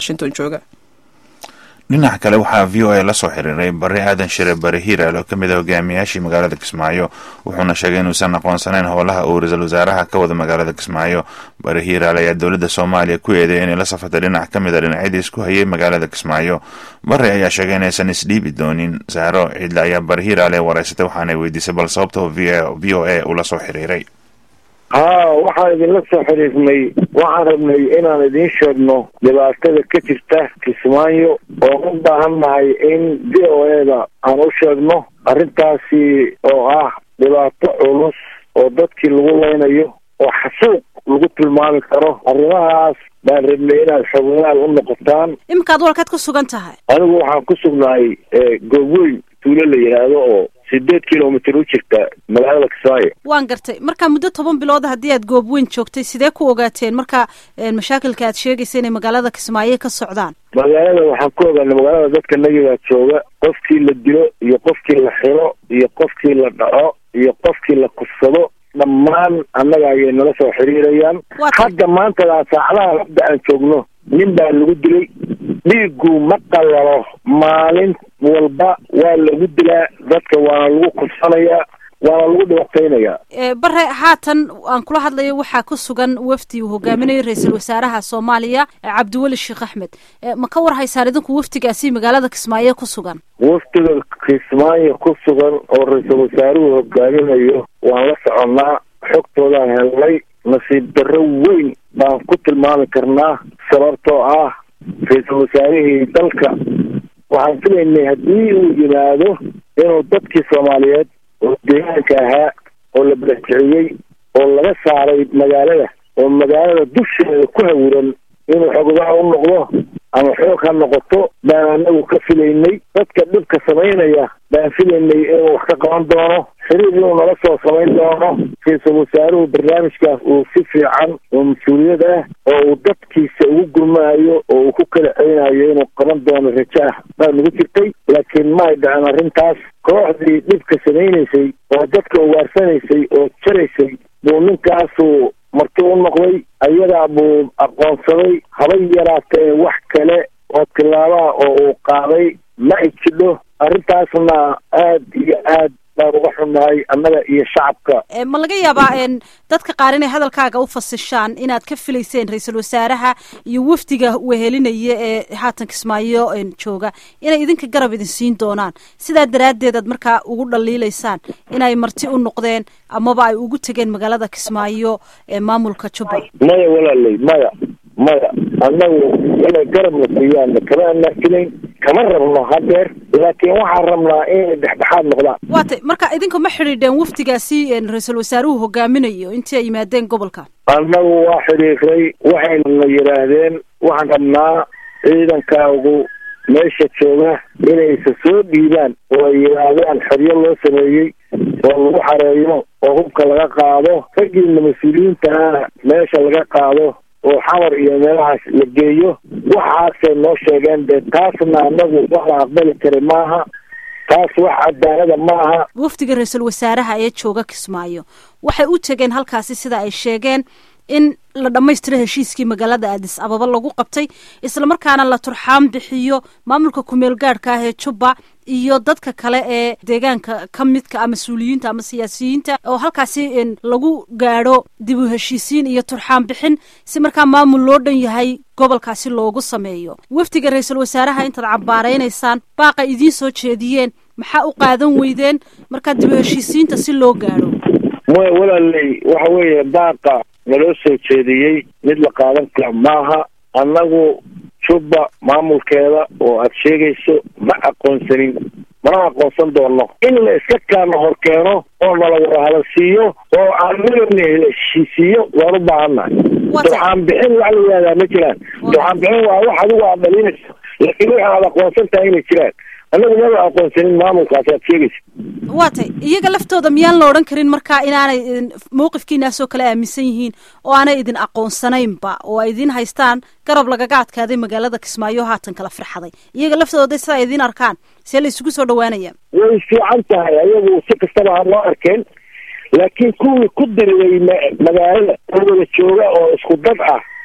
washington jooga dhinaca kale waxaa v o a la soo xiriiray bari aadan shire bari hiiraal oo kamid a hogaamiyaashii magaalada kismaayo wuxuuna sheegay inuusan aqoonsanayn howlaha uu ra-iisul wasaaraha ka wada magaalada kismaayo bari hiiraal ayaa dowladda soomaaliya ku eeday inay la safartay dhinac ka mid a dhinacyadii isku hayay magaalada kismaayo bari ayaa sheegay inaysan isdhiibi doonin saaro ciidle ayaa bari hiiraal ee wareysatay waxaanay weydiisay bal sababta v o a uu la soo xiriiray haa waxaan idinla soo xiriirnay waxaan rabnay inaan idiin sheegno dhibaatada ka jirta kismaayo oo u baahan nahay in v o eda aan u sheegno arrintaasi oo ah dhibaato culus oo dadkii lagu leynayo oo xasuuq lagu tilmaami karo arrimahaas baan rabnay inaad xogolaal u noqotaan iminkaad walkaad ku sugan tahay anigu waxaan ku sugnahay goobweyn tuulo la yidhaahdo oo sideed kilomitr u jirta magaalada kismaayo waan gartay marka muddo toban bilood haddii aad goob weyn joogtay sidee ku ogaateen marka mashaakilka aad sheegaysa inay magaalada kismaayo ka socdaan magaalada waxaan ku ogaanay magaalada dadka nagigaa jooga qofkii la dilo iyo qofkii la xiro iyo qofkii la dhaco iyo qofkii la kursado dhammaan annaga ayay nala soo xiriirayaan hadda maantadaa saacadaha hadda aan joogno nin baa lagu dilay dhiigu ma qalalo maalin walba waa lagu dilaa dadka waana lagu kursanayaa waana lagu dhibataynayaa bare haatan aan kula hadlayo waxaa ku sugan wafdi uu hogaaminayo ra-iisul wasaaraha soomaaliya cabdiweli sheekh axmed ma ka war haysaan idinku wafdigaasi magaalada kismaayo ku sugan wafdiga kismaayo ku sugan oo ra-iisul wasaaruhu hogaaminayo waan la soconnaa xogtoodaan helnay nasiib darro weyn baan ku tilmaami karnaa sababtoo ah ra-iisul wasaarihii dalka waxaan filaynay haddii uu yimaado inuu dadkii soomaaliyeed oo deegaanka ahaa oo la badakiciyey oo laga saaray magaalada oo magaalada dusheeda ku hawuran inuu xogdaa u noqdo ama xoog ha noqoto baan anagu ka filaynay dadka dhibka samaynaya baan filaynay inuu wax ka qaban doono xiriir inuu nala soo samayn doono ra-iisul wasaaruhu barnaamijkaas uu si fiican oo mas-uuliyad ah oo uu dadkiisa ugu gurmaayo oo uu ku kala celinayo inuu qaban doono rajo ah baa nagu jirtay laakiin ma ay dhacen arrintaas kooxdii dhibka samaynaysay oo dadka ugaarsanaysay oo jaraysay buu ninkaasu marti u noqday ayadaa buu aqoonsaday habay yaraatee wax kale oo tilaabaha oo uu qaaday ma ay jidho arrintaasna aad iyo aad baan uga xunnahay annaga iyo shacabka ma laga yaabaa dadka qaar inay hadalkaaga u fasishaan inaad ka filayseen ra-iisul wasaaraha iyo wafdiga wehelinaya ee haatan kismaayo jooga inay idinka garab idin siin doonaan sidaa daraaddeed aad markaa ugu dhaliilaysaan inay marti u noqdeen amaba ay ugu tegeen magaalada kismaayo ee maamulka jubbaland maya walaaley maya maya annagu inay garabna siiyaan kama anaafilayn kama rabno hadeer laakiin waxaan rabnaa inay dhexdhexaad noqdaan waatay marka idinku ma xidhiidheen wafdigaasi ra-iisul wasaaruhu hogaaminayo intii ay yimaadeen gobolka annagu waa xidhiiray waxayna yidhaahdeen waxaan rabnaa ciidankaagu meesha jooga inaysa soo dhiibaan oo ay yidhaahdaan xeryo loo sameeyey oo lagu xareeyo oo hubka laga qaado raggiina mas-uuliyiintaana meesha laga qaado oo xamar iyo meelahaas la geeyo waxaasay noo sheegeen dee taasna anagu wax la aqbali kara maaha taas wax cadaalada maaha wafdiga ra-iisul wasaaraha ee jooga kismaayo waxay u tegeen halkaasi sida ay sheegeen in la dhammaystiro heshiiskii magaalada aadis ababa lagu qabtay islamarkaana la turxaan bixiyo maamulka kumeel gaadhka ah ee jubba iyo dadka kale ee deegaanka ka midka ah mas-uuliyiinta ama siyaasiyiinta oo halkaasi lagu gaadho dib u heshiisiin iyo turxaan bixin si markaa maamul loo dhan yahay gobolkaasi loogu sameeyo wafdiga ra-iisul wasaaraha intaad cambaaraynaysaan baaqa idiin soo jeediyeen maxaa u qaadan weydeen markaa dib u heshiisiinta si loo gaadho maya walaaley waxa weeye baaqa naloo soo jeediyey mid la qaadan kara maaha annagu jubba maamulkeeda oo aada sheegayso ma aqoonsanin mana aqoonsan doono in la iska kaana hor keeno oo nala wada hadalsiiyo oo aan midabna heshiisiiyo waan u baahannahay duxaan bixin wax la yihahdaa ma jiraan duxaan bixin waa wax adigu aad dhalinayso laakiin waxa aad aqoonsan tahay inay jiraan annagu maba aqoonsanin maamulkaas aad sheegaysa waa tay iyaga laftooda miyaan la odhan karin markaa inaanay mawqifkiinaasoo kale aaminsan yihiin oo aanay idin aqoonsanaynba oo ay idiin haystaan garab lagaga adkaaday magaalada kismaayo haatan kala firxaday iyaga laftooda sidaa idiin arkaan see la isugu soo dhawaanaya way fiican tahay ayagu si kastaba ha loo arkeen laakiin kuwii ku diriday magaalada oo wada jooga oo isku dad ah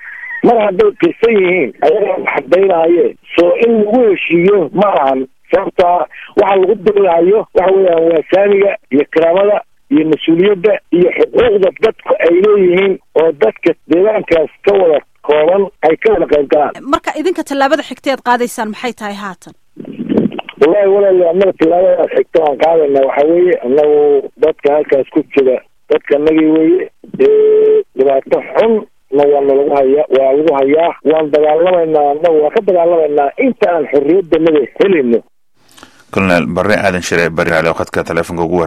mar hadday qirsan yihiin ayagaa waxadaynaaye soo in lagu heshiiyo ma ahan sababtaa waxa lagu dirilahayo waxa weeyaan waa saamiga iyo karaamada iyo mas-uuliyadda iyo xuquuqda dadku ay leeyihiin oo dadka deegaankaas ka wada kooban ay ka wada qayb galaan marka idinka tallaabada xigta ead qaadaysaan maxay tahay haatan wallahi walaal annaga tillaabadaas xigta aan qaadayna waxa weeye annagu dadka halkaas ku jira dadka anagii weeye dhibaato xun na waa nalagu haya waa lagu hayaa waan dagaalamaynaa annagu waan ka dagaalamaynaa inta aan xorriyaddanada helayno colonel bare aadan shire bari ale khadka teleefonka ugu